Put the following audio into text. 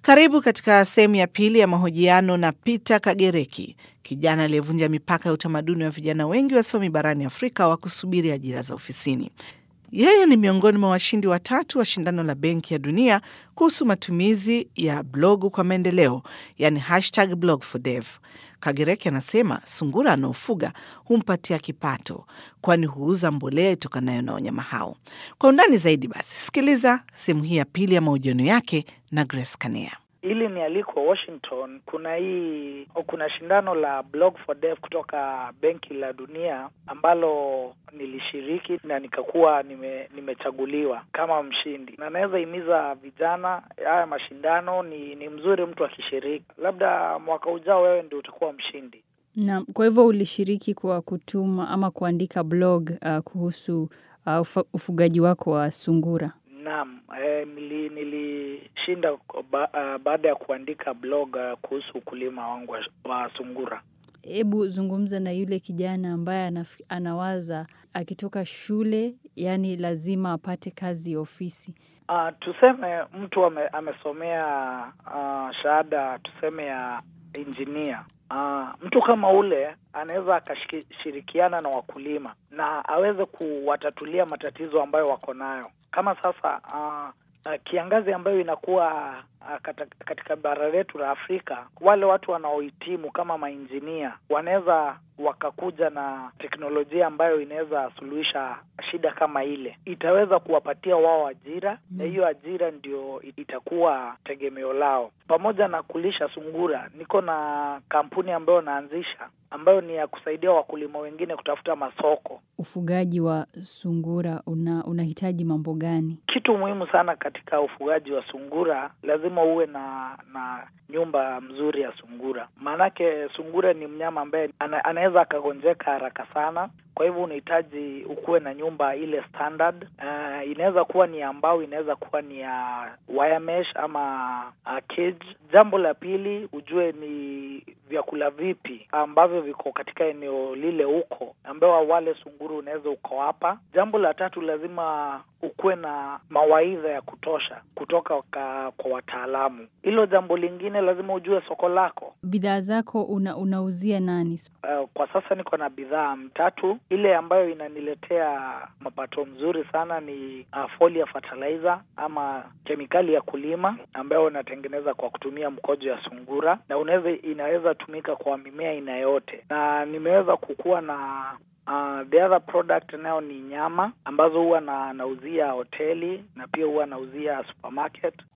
Karibu katika sehemu ya pili ya mahojiano na Peter Kagereki, kijana aliyevunja mipaka ya utamaduni wa vijana wengi wasomi barani Afrika wa kusubiri ajira za ofisini. Yeye ni miongoni mwa washindi watatu wa shindano la Benki ya Dunia kuhusu matumizi ya blogu kwa maendeleo, yani hashtag blog for dev. Kagereki anasema sungura anaofuga humpatia kipato, kwani huuza mbolea itokanayo na wanyama hao. Kwa undani zaidi, basi sikiliza sehemu hii ya pili ya mahojiano yake na Grace Kanea. Ili ni aliko Washington, kuna hii kuna shindano la Blog for Dev kutoka Benki la Dunia ambalo nilishiriki na nikakuwa nime, nimechaguliwa kama mshindi, na naweza himiza vijana, haya mashindano ni, ni mzuri mtu akishiriki. Labda mwaka ujao wewe ndio utakuwa mshindi. Na kwa hivyo ulishiriki kwa kutuma ama kuandika blog uh, kuhusu uh, ufa, ufugaji wako wa sungura? Naam, eh, nili, nilishinda ba, uh, baada ya kuandika blog uh, kuhusu ukulima wangu wa, wa sungura. Hebu zungumza na yule kijana ambaye anaf, anawaza akitoka shule, yani lazima apate kazi ya ofisi. Uh, tuseme mtu ame, amesomea uh, shahada tuseme ya injinia. Uh, mtu kama ule anaweza akashirikiana na wakulima na aweze kuwatatulia matatizo ambayo wako nayo kama sasa uh, uh, kiangazi ambayo inakuwa uh, kata, katika bara letu la Afrika, wale watu wanaohitimu kama mainjinia wanaweza wakakuja na teknolojia ambayo inaweza suluhisha shida kama ile, itaweza kuwapatia wao ajira na mm. hiyo ajira ndio itakuwa tegemeo lao. Pamoja na kulisha sungura, niko na kampuni ambayo naanzisha ambayo ni ya kusaidia wakulima wengine kutafuta masoko. Ufugaji wa sungura una unahitaji mambo gani? Kitu muhimu sana katika ufugaji wa sungura, lazima uwe na na nyumba mzuri ya sungura, maanake sungura ni mnyama ambaye ana, anaweza akagonjeka haraka sana. Kwa hivyo unahitaji ukuwe na nyumba ile standard. Uh, inaweza kuwa ni ya mbao, inaweza kuwa ni ya wire mesh ama uh, cage. Jambo la pili, ujue ni vyakula vipi ambavyo viko katika eneo lile huko, ambao wale sunguru unaweza ukawapa. Jambo la tatu, lazima ukuwe na mawaidha ya kutosha kutoka ka, kwa wataalamu. Hilo jambo lingine, lazima ujue soko lako. Bidhaa zako una, unauzia nani? Uh, kwa sasa niko na bidhaa mtatu. Ile ambayo inaniletea mapato mzuri sana ni uh, foliar fertilizer ama kemikali ya kulima ambayo unatengeneza kwa kutumia mkojo ya sungura, na unaweza inaweza tumika kwa mimea aina yote, na nimeweza kukuwa na Uh, the other product nayo ni nyama ambazo huwa na nauzia hoteli na pia huwa nauzia supermarket